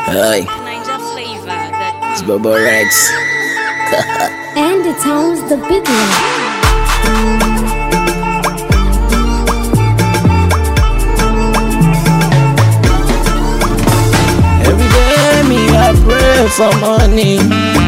Hey, Ninja flavor that it's Bobo Rex. And it sounds the big one. Every day me I pray for money.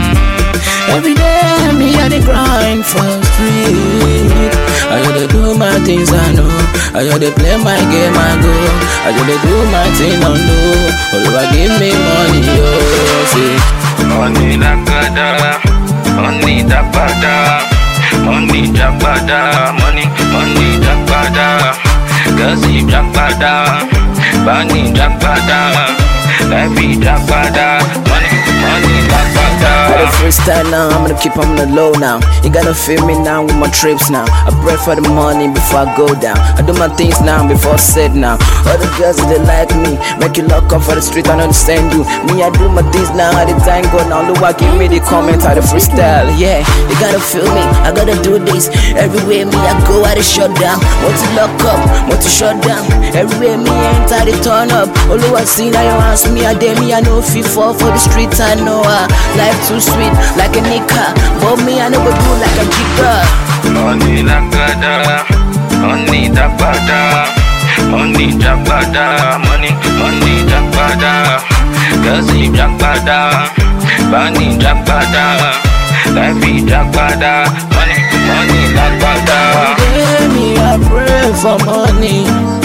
Every day me I dey grind for street. I gotta do my things I know. I gotta play my game I go. I gotta do my thing on low. Oluwa give me money, oh, see. Money lagada, money dapada, money dapada, money, money dapada, Gazi dapada, Bani dapada, Life dapada, money, money Got a dapada. freestyle now, I'm gonna keep on the low now. You gotta feel me now with my trips now. I pray for the money before I go down. I do my things now before I sit now. All the girls they like me, make you lock up for the street, I don't understand you. Me, I do my things now, how the time go now. Look, I give me the comment, how the freestyle, yeah. You gotta feel me, I gotta do this. Everywhere me, I go, I the shut down. Want to lock up, want to shut down. Everywhere me enter, they turn up. All I see now, you ask me, I dare me, I know fit fall for the street, I know uh, life too sweet, like a nika. But me, I never do like a jigger. Money lagada, money dapada, money dapada, money, money dapada, Gazi dapada, Bani dapada, Life dapada, money, money dapada. day me I pray for money.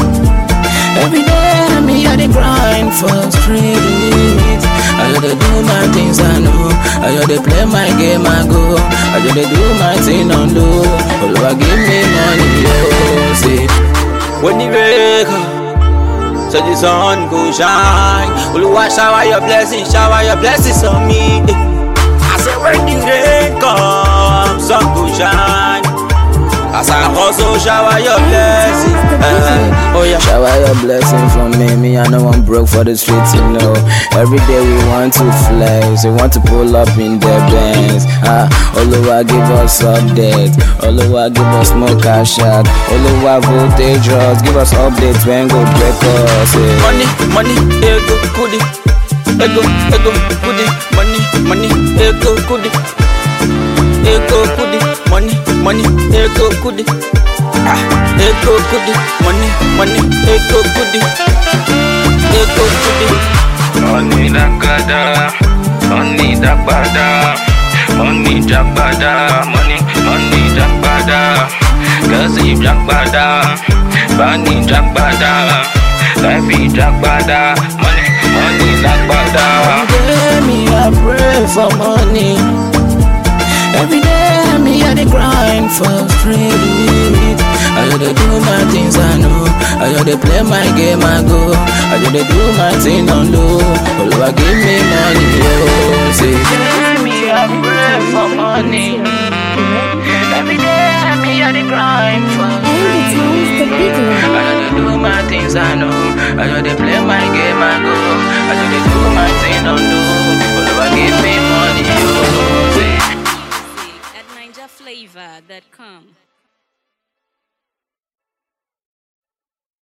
Every day me I dey grind for street. I gotta do my things I know. I gotta play my game I go. I gotta do my thing on low. Oluwa give me money, oh, see. When the wake up, so the sun go shine. Oluwa shower your blessings, shower your blessings on me. I say when the rain come, sun go shine. As I hustle, shower your blessings. Eh, oh yeah. Shower your blessing from me. Me, I know I'm broke for the streets, you know. Every day we want to flex, we want to pull up in the bands. Ah, Oluwa give us updates, Oluwa give us more cash out, Oluwa voltage us, give us updates when go break us. Yeah. Money, money, ego, kudi. Ego, ego, kudi. Money, money, ego, kudi. Ego, kudi. Money, money, ego, kudi. Ah, ego, kudi. Money, money, ego, kudi. Ego, kudi. Money lagada, money dapada, money dapada, money, money dapada, Gazi dapada, Bani dapada, Life dapada, money, money dapada. day me I pray for money. Every day me I dey grind for street. I gotta do my things I know. I gotta play my game I go. I gotta do my thing on low. Oluwa give me money, oh, say. me I pray for money. Every day me I dey grind for And it sounds the big one. I gotta do my things I know. I gotta play my game I go. I gotta do my thing on low. Oluwa give me money, oh, say. at ninjaflavor.com.